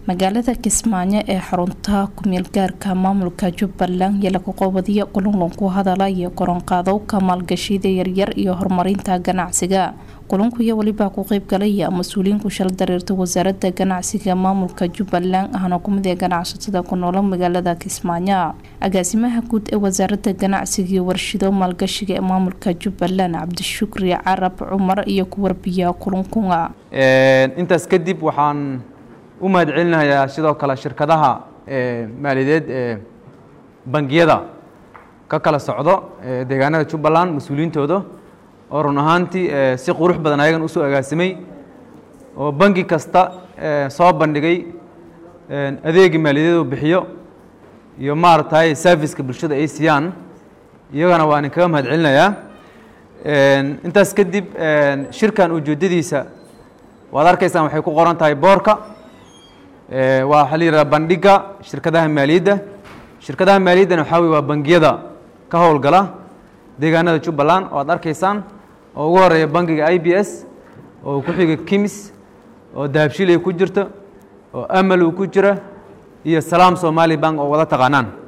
magaalada kismaayo ee xarunta kumeel gaarka maamulka jubbaland iyo lagu qobadiyo kulunlan ku hadala iyo koronqaadowka maalgashida yaryar iyo horumarinta ganacsiga kulunku iyo welibaa ku qeybgalaya mas-uuliyiin ku shal dareerta wasaaradda ganacsiga maamulka jubbaland ahna kumid ee ganacsatada ku noola magaalada kismaayo agaasimaha guud ee wasaaradda ganacsiga iyo warshido maalgashiga ee maamulka jubbaland cabdishukri carab cumar iyo ku warbiya kulunkunga intaas kadib waxaan u mahad celinayaa sidoo kale shirkadaha maaliyadeed ee bangiyada ka kala socdo deegaanada jubbaland mas-uuliyiintooda oo run ahaantii si qurux badan ayagan usoo agaasimay oo bangi kasta soo bandhigay adeegi maaliyadeed uu bixiyo iyo maaragtay serviceka bulshada ay siiyaan iyagana waan inkaga mahad celinayaa intaas kadib shirkan ujeedadiisa waad arkaysaan waxay ku qoran tahay boorka waa waxaa la yidhaha bandhiga shirkadaha maaliyadda shirkadaha maaliyaddana waxaa wey waa bangiyada ka howlgala deegaanada jubbaland oo aad arkaysaan oo ugu horeeya bangiga i b s oo ku xiga kimis oo dahabshil ay ku jirto oo amal uu ku jira iyo salaam somali bank oo wada taqaanaan